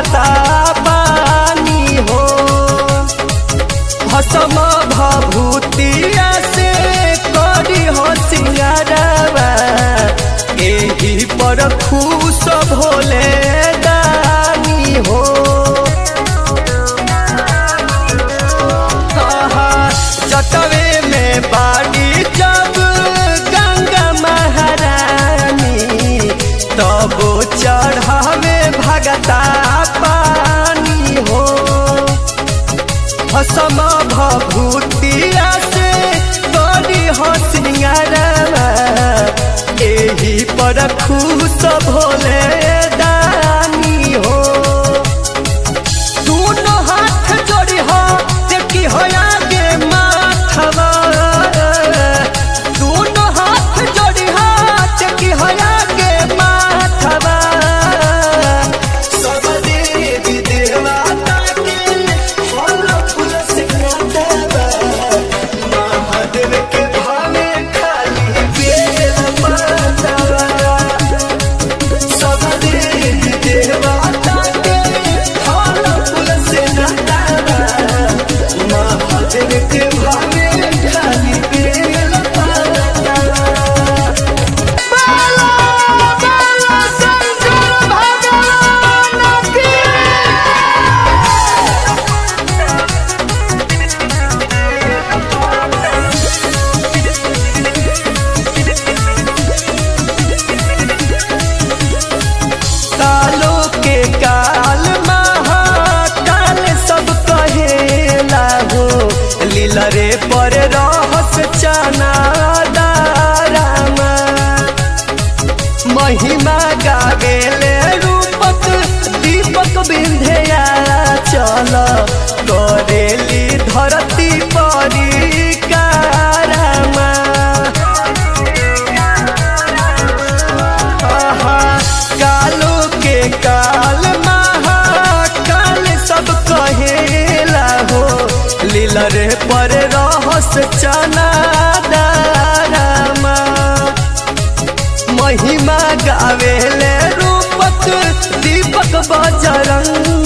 भगता बानी हो भसम भभूतिया से करी हो सिंगारवा एही पर खुश भोले दानी हो कहा जटवे में बाड़ी जब गंगा महारानी तब चढ़ावे भगता पानी हो भसम भभूतिया से बड़ी हो सिंगारवा एही पर खुश भोले दानी हो दोनों हाथ जोड़ी हो देखी हो आगे माथवा दोनों हाथ जोड़ी हो देखी हो आगे माथवा सब देवी देवता के फल फूल से नातवा महादेव के भावे खाली बेल पातवा सब देवी देवता के फल फूल से नातवा महादेव के भावे खाली बेल पातवा कालो के काल महाकाल सब कहेला हो लीलरे पर रहस चना दारामा महिमा गावेले रूपक दीपक बिंधया चल करेली धरती परी कारामा आहा, कालो के काल महाकाल सब कहेला हो लीलरे पर रहस चना दारामा महिमा गावेले रूपक दीपक बजरंग